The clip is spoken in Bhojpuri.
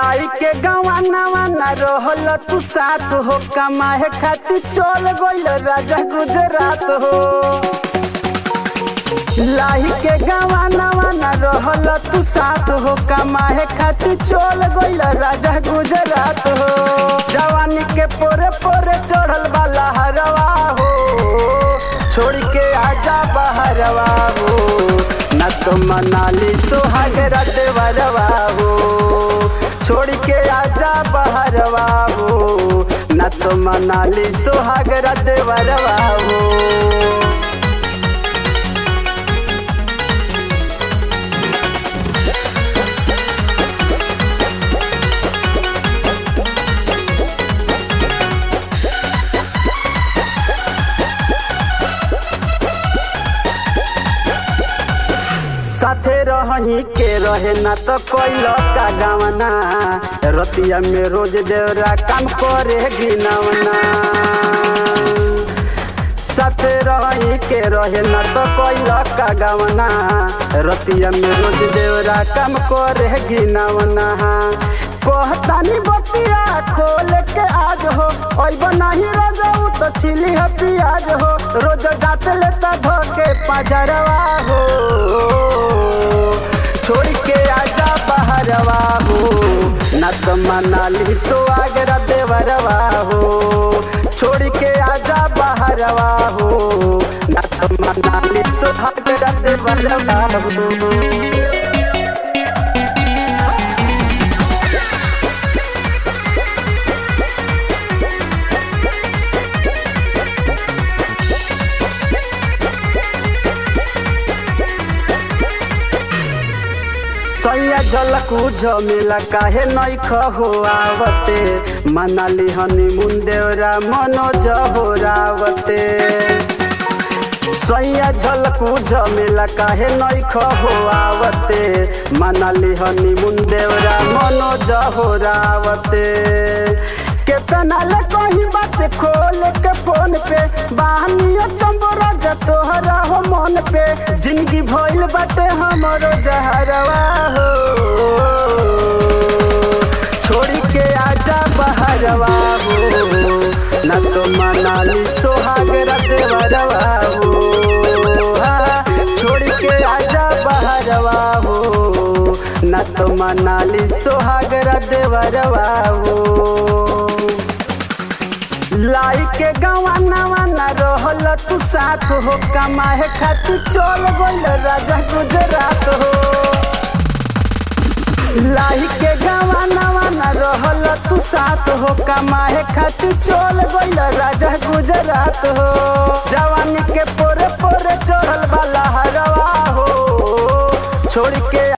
लाई के गवाना ना रहल तू साथ हो कमाए खातिर चल गइल राजा गुजरात हो लाही के गवाना ना रहल तू साथ हो कमाए खातिर चल गइल राजा गुजरात हो जवानी के पोरे पोरे चढ़ल वाला हरवा हो छोड़ के आजा बहरवा हो न तो मनाली सुहाग रतवरवा हो छोड़ के आजा बहरवा हो न तो मनाली सुहाग रतवरवा हो साथे रही के रहे ना तो कोई का गावना रतिया में रोज देवरा काम करे गिनवना साथे रही के रहे ना तो कोई का गावना रतिया में रोज देवरा काम करे गिनवना कहतानी बतिया खोल के आज हो अब नहीं रजऊ तो छिली है पियाज हो रोज जाते लेता धोके पजरवा हो छोड़ के आजा बहरवा हो न तो मनाली सुआगरा देवरवा हो छोड़ के आजा बहरवा हो न तो मनाली सुहागरा देवरवा हो सैया झलकू झमेला काहे नहीं खहो आवते मनाली हनीमून देवरा मनोज हो रावते सैया झलकू झमेला काहे नहीं खहो आवते मनाली हनीमून देवरा मनोज हो रावते केतना ले कहीं बात खोल के फोन पे बानिया चंबोरा तोहरा हो मन पे जिंदगी भइल बाटे हमरो जहरवा हो छोड़ी के आजा बहरवा हो न तो मनाली सोहागरा देवरवा हो हाँ, छोड़ के आजा बहरवा हो न तो मनाली सोहागरा देवरवा हो लाई के गवाना वाना रहल तू साथ हो कमाए खातिर चल गइल राजा गुजरात हो लाई के गवाना वाना रहल तू साथ हो कमाए खातिर चल गइल राजा गुजरात हो जवानी के पोरे पोरे चढ़ल वाला हरवा हो छोड़ के